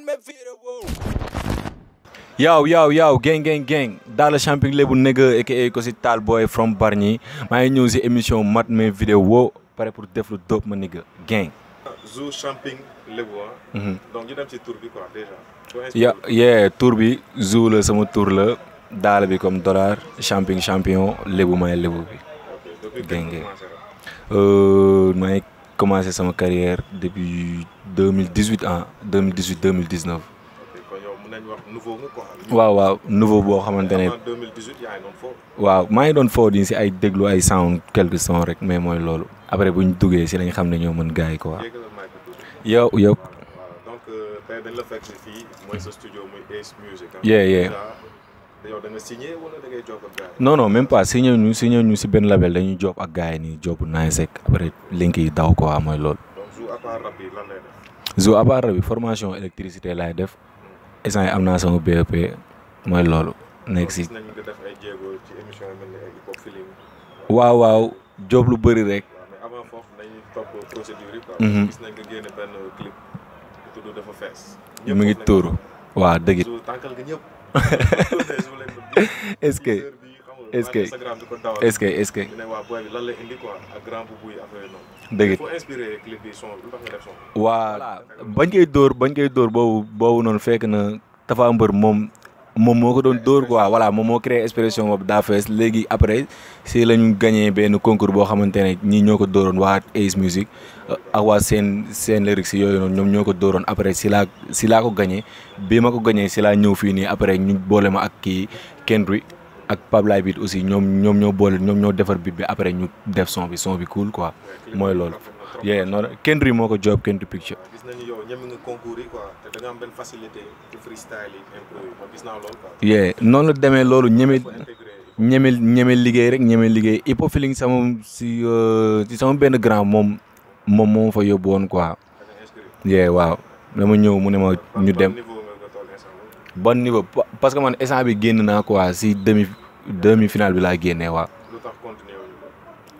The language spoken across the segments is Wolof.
me vidéo. Yo, yo, yo, gang, gang, gang. Dans le champion lebu nigga, aka ko si Tal Boy from Bargny. maa ngi ñëw si émission mat mes vidéo pare pour def lu dope ma nigga gang. Zou Champing Lébu ah. Mhm. donc ñu dem ci tour bi quoi déjà. Soo ya inspiré yeah tour bi Zou la sama tour la daala bi comme dollar champion champion lébu may lébu bi. ok depuis Gang, quand gang. commencé rek. Euh, maa ngi commencé sama carrière depuis 2018 ah 2018 2019. ok kon yow mën nañu wax nouveau nga quoi. waaw waaw nouveau boo xamante ne avant 2018 yaa ngi doon foofu. waaw maa ngi doon foo di si ay déglu ay sound quelques sons rek mais mooy loolu après bu ñu duggee si lañ xam ne ñoo mën gars yi quoi. yéegalal mic bi tuuti. yow yow voilà donc euh, tey dañ la fekk si fii mooy sa studio muy Ace Music. ah. Yeah, yeah. Déjà, yow da nga signé wala da ngay jokkoo ak gars yi. non non même pas signé ñu signé ñu si benn label dañuy job ak gars yi nii job bu nice rek après link yi daw quoi mooy loolu. donc Zou à part rap bi lan lay def. Zou à part bi formation électricité laay def instant yi am naa sama BEP mooy loolu nekk si gis nañ nga def ay jéego ci émission yi mel ni ay hip hop feeling. waaw waaw job lu bëri rek. waaw mais avant foofu nañu topp procédure yi quoi. Mhm. gis nañ nga génne benn clip bu tudd dafa fees. mu ngi tuuru waaw dëgg it Zou tànkal nga ñëpp. est-ce que est-ce que Instagram di ko dawal. est-ce que est-ce que ñu ne waa boy bi lan lay indi quoi ak grand boubou yi affaire yi noonu. dëgg il it faut inspirer clip bi son lu tax nga def son. waa bañ koy dóor bañ koy dóor boobu boobu noonu fekk na Tapha Mbeur moom moom moo ko doon dóor quoi voilà moom moo créé expression boobu daa fees léegi après si la ñu gagné benn concours boo xamante ne ñii ñoo ko dóoroon waa Ace Music ak waa seen seen lyrics yooyu noonu ñoom ñoo ko dóoroon après si laa si laa ko gagné bi ma ko gagné si laa ñëw fii nii après ñu boole ma ak kii Kendrick ak Pablaye Beat aussi ñoom ñoom ñoo boole ñoom ñoo defar beat bi après ñu def son bi son bi cool quoi mooy loolu. yee noonu Kendrick moo ko job Kendrick Picture. gis nañu yow ñeme nga concours yi quoi te da nga am benn facilité ci freestyle yi impro yi ma gis naa loolu quoi. yee noonu la demee loolu ñeme faut intégrer ñeme ñeme liggéey rek ñeme liggéey hip hop feeling sama si euh, si sama benn grand moom moom moo fa yóbbu woon quoi. da nga inscrire. yee waaw dama ñëw mu ne ma ñu Ban dem niveau nga nga toll instant bi. bon niveau pa- parce que man instant bi génn naa quoi si demi demi finale bi laa génnee waaw. lu tax continuer wuñu ko.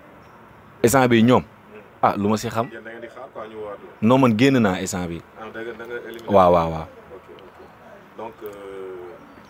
instant bi ñoom ah lu ma si xam yéen da ngeen di xaar quoi ñu woowaat la. non man génn naa instant bi ah da nga da nga éliminer. waaw waaw waaw. ok ok donc euh,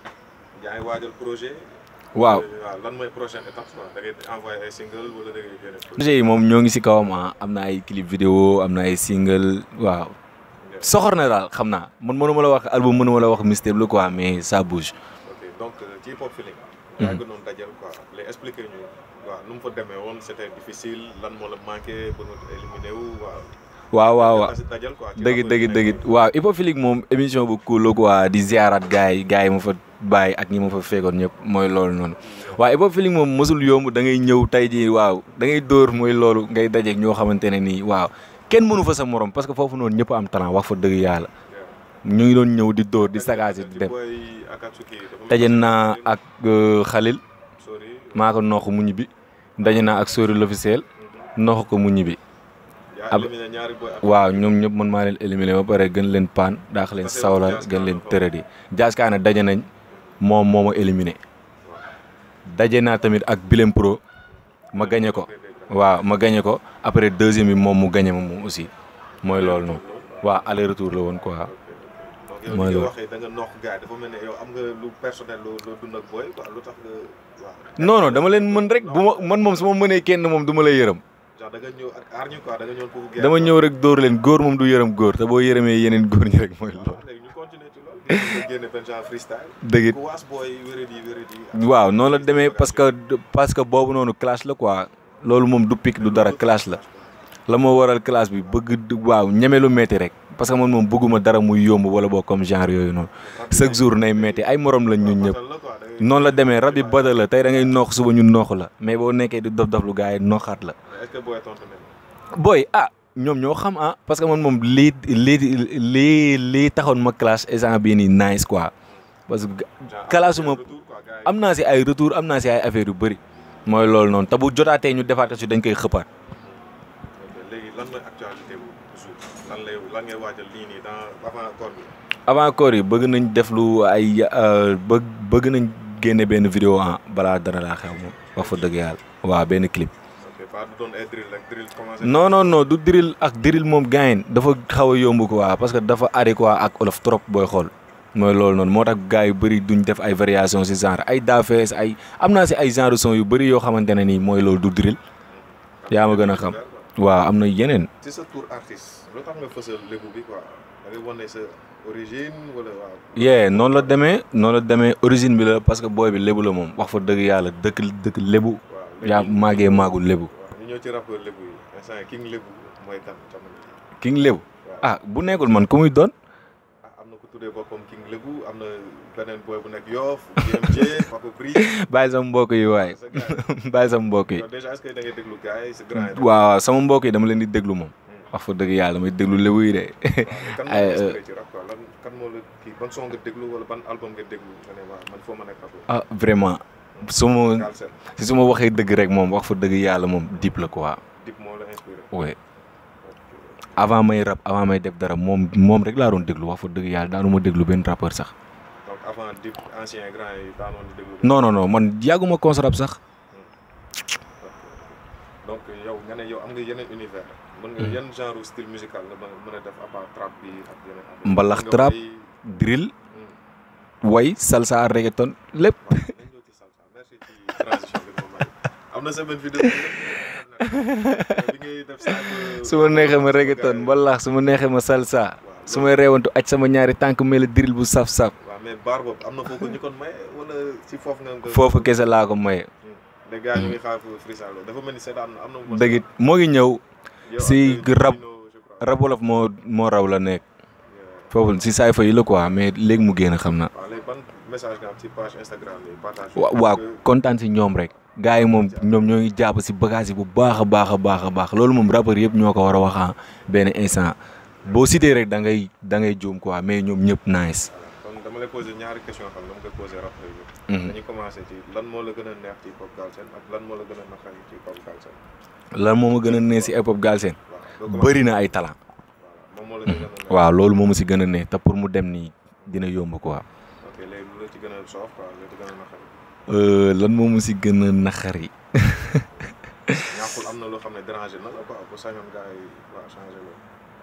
yaa ngi waajal projet. waaw waaw lan mooy prochaine étape quoi da ngay envoyer ay single wala da ngay génne projet. projet yi moom ñoo ngi si kawam ah am na ay clip vidéo am na ay single waaw soxor na daal xam naa man mënuma la wax album mënuma la wax mystère la quoi mais ça bouge. ok donc euh, ci hip hop feeling. yaa ngi doon dajal quoi les expliquer ñu waaw nu mu fa demee woon c'était difficile lan moo la manqué ba nga éliminé wu waaw. waaw waaw waaw Parce que dajal quoi. ci dëgg rapport dëgg yi dëgg nekkoon. waaw Hipofilique moom émission bu cool la quoi di ziaraat gars yi gars yi ma fa bàyyi ak ñi ma fa fekkoon ñëpp mooy loolu noonu waaw Hipofilique moom mosul yomb da ngay ñëw tey jii waaw da ngay dóor mooy loolu ngay dajeeg ñoo xamante ne nii waaw kenn mënu fa sa morom parce que foofu noonu ñëpp am talent wax fa dëgg yàlla ñu ngi doon ñëw di dóor di sagaasi di ci dem boy Akatsuki dafa mel daje ni naa ak euh, Khalil sorry maa ko noq mu ñibbi daje naa ak Sori l'officiel noq ko mu ñibbi yaa ab- éliminé ñaari boy waaw ñoom ñëpp man maa leen éliminé ba pare gën leen paan daax leen Parce que sawla Diaz gën Kaana leen la tëradi Diaz Kaana daje nañ moom moo ma éliminé daje naa tamit ak Bilem Pro ma gañe ko waaw ma gañe ko après deuxième bi moom mu gañe ma moom aussi mooy loolu noonu waaw aller retour la woon quoi donc yow mooy li nga loolu. waxee da nga noq gars yi dafa mel ne yow am nga lu personnel loo loo dund ak boy quoi lu tax nga waaw. non non dama leen mën rek bu ma man moom su ma mënee kenn moom du ma lay yërëm genre da nga ñëw ak aar ñu quoi da nga ñëw pour. guerre dama quoi. ñëw rek dóor leen góor moom du yërëm góor te boo yërëmee yeneen góor ñi rek mooy loolu waaw léegi ñu continuer ci loolu. nga génne benn genre freestyle. dëgg it ku waas boy wéradi wéradi. waaw noonu la demee parce que parce que boobu noonu clash la quoi loolu moom du pic du dara clash la la moo waral clash bi bëgg du- waaw ñeme lu metti rek parce que man moom bëgguma dara muy yomb wala boo comme genre yooyu noonu chaque jour nay metti ay morom lañ ñun ñëpp noonu la demee rab yi bada la tey da ngay noox suba ñu noox la mais boo nekkee di dof dof lu gars yi nooxaat la est-ce que boy tontu nañ booy ah ñoom ñoo xam ah parce que man moom lii lii lii lii taxoon ma clash instant bii nii nice quoi parce que clashuma am naa si ay retour am naa si ay affaire yu bëri mooy loolu noonu te bu jotaatee ñu defaat ko si dañ koy xëppaat léegi lan mooy actualité bu jour lan lay lan ngay waajal lii nii dans avant koor bi avant koor yi bëgg nañ def lu ay euh, bëgg bëgg nañ génne benn vidéo ah balaa dara laa xew moom wax fa dëgg yàlla waaw benn clip ok ba du doon ay drill rek drill commencé. non non non du drill ak drill moom gaañ dafa xaw a yomb quoi parce que dafa adéquat ak olof trop booy xool mooy loolu noonu moo tax gars yu bëri duñ def ay variation si genre ay daafees ay am naa si ay genre son yu bëri yoo xamante ne nii mooy loolu du drill yaa ma gën a xam waaw am na yeneen. ci sa tour artiste loo tax nga fësal lébu bi quoi da ngay wane sa origine wala waaw. yee noonu la demee noonu la demee origine bi la parce que booy bi lébu la moom wax fa dëgg yàlla dëkk dëkk lébu. waaw yaa màggee màggul lébu. waaw ñu ñëw ci rappeur lébu yi instant yii king lébu mooy kan jamono ji. king lébu ah bu nekkul man ku muy doon. ah am na ku tuddee boppam king lébu am na beneen boy bu nekk Yoff JMJ Papa Bri. bàyyi sama mbokk yi waaye sa gars yi. bàyyi sama mbokk yi. yow déjà est-ce que da ngay déglu gars yi sa grand yi. waaw sama mbokk yi dama leen di déglu moom. wax fa dëgg yàlla may déglu lébu yi de. kan moo ay, la inspiré ci rap quoi lan kan moo la kii ban son nga déglu wala ban album nga déglu nga ne waaw man foo ma nekk rappeur. ah vraiment su ma Galsen si su ma waxee dëgg rek moom wax fa dëgg yàlla moom dip la quoi. Dip moo la inspiré. oui avant may rap avant may def dara moom moom rek laa doon déglu wax fa dëgg yàlla daanu ma déglu benn rappeur sax. donc avant Dip ancien grand yi daanoon di déglu. non non non man yàgguma cons rap sax. donc yow nga ne yow am nga yeneen univers. mën nga yan genre style musical nga mën mën a def à part trap bi ak yeneen. affaire. Mbalax Mën nga trap. way- drill Hmm. way salsa reggaeton lépp. waaw nañ ñëw ci salsa merci ci transition bi nga may. am na sa benn vidéo bi bi ngay def sa su ma neexee ma reggaeton mbalax su ma neexee ma salsa su may reewantu aj sama ñaari tànk mel drill bu saf-saf waaw mais baar boobu am na foofu ñu kon may wala ci foofu nga. nga- foofu kese laa ko maye. les gars ñu ngi xaar fu freestyle dafa mel ni seetaan am na. dëgg it moo ngi ñëw Yow si ak rap- Dino, je crois. rap wolof moo moo raw la nekk Yeah. foofu si saay fa yi la quoi mais léegi mu génn xam na. waaw léegi ban message nga am ci page Instagram bi partage. wa waaw kontaan si ñoom rek gars yi moom ñoom ñoo ngi jàpp si bagage yi bu baax a baax a baax a baax loolu moom rappeur yëpp ñoo ko war a wax ah benn instant boo cité rek da ngay da ngay juum quoi mais ñoom ñëpp nice. kon dama lay posé ñaari question xam ne dama koy posé rappeur yi. Mhm. dañuy commencé ci lan moo la gën a neex ci pop Galsen ak lan moo la gën a naqari ci pop Galsen. lan moo ma gën a neex si hip hop Galsen waaw doo commencé bëri na ay talent. voilà moom moo la ci gën a neex. waaw loolu moo ma si gën a neex te pour mu dem nii dina yomb quoi. ok léegi lu la ci gën a soof quoi lu la ci gën a naqari. Euh, lan moo ma si gën a naqari. ñàkkul am na loo xam ne dérangé na la quoi bu sañoon gars yi waaw changé loolu.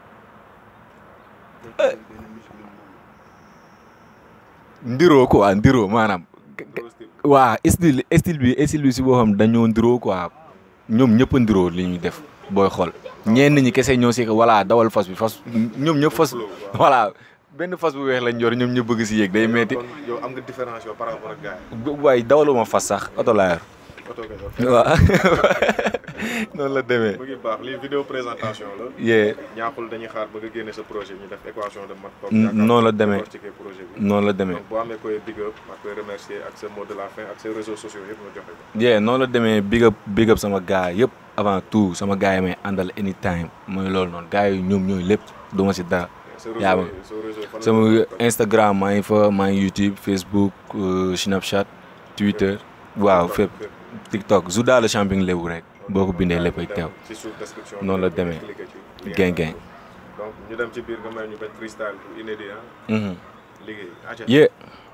ndiroo quoi ndiroo maanaam. loolu style. waa style style bi style bi si boo xam dañoo ndiroo quoi ñoom ñëpp a ndiroo li ñuy def booy xool ñenn ñi kese ñoo si voilà dawal fas bi fas ñoom ñëpp fas voilà benn fas bu weex lañ yor ñoom ñëpp bëgg si yéeg day metti kon yow am nga différence yow par rapport ak gars yi. waaye dawaluma fas sax oto laa yor oto nga yor. waaw noonu la demee mu ngi baax lii vidéo présentation la. yee ñaaxul dañuy xaar ba nga génne sa projet ñu def équation de maths. N- noonu la demee. décortiquer projet bi. noonu la demee donc boo amee koy big up ak koy remercier ak sa mot de la fin ak ses réseaux sociaux yëpp nga joxe ko. yee noonu la demee big up big up sama gars yëpp avant tout sama gars yi may àndal anytime mooy loolu noonu gars yi ñoom ñooy lépp du ma si dara sa yaa réseau ma- sa réseau fan la sama ko topp? Instagram maa ngi fa maa ngi YouTube Facebook euh, Snapchat Twitter waaw fépp TikTok Zouda le champion lébu rek boo ko bindee lépp ay teew ci suuf description bi Noonu la nga demee. cliquer ci lien Gang, bi. gang. donc ñu dem ci biir nga may ñu benn freestyle bu inédit ah Mhm. liggéey. acca. yeah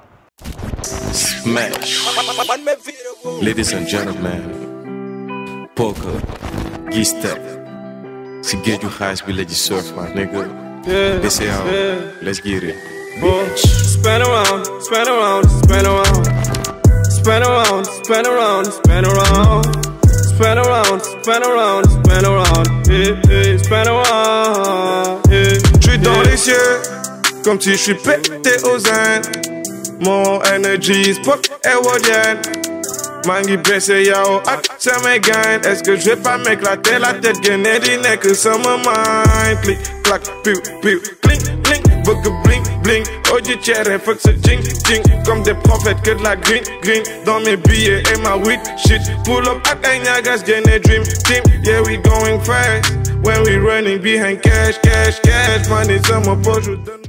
Smash. Ladies and gentlemen, poker, G-Step. Si géeju xaalis bi la ji surf my nigga. BCAO, let's get it. Spin around, spin around, spin around. Spin around, spin around, spin around. Spin around, spin around, spin around. Yeah, yeah, spin around. Yeah. Je suis dans les cieux, comme si je suis pété aux Indes. Mon energy spot est wodienne. Mangi baissé yao at sama gain. Est-ce que je vais pas m'éclater la tête gagner du nez que ça me mind. Clic, clac, piou, piou, clink, clink. Bug bling, bling. Oh, du cherry, fuck ce jing, jing. Comme des prophètes que de la green, green. Dans mes billets et ma weed shit. Pull up at Nyagas, gagner dream team. Yeah, we going fast. When we running behind cash, cash, cash. Money, some poche, je vous donne.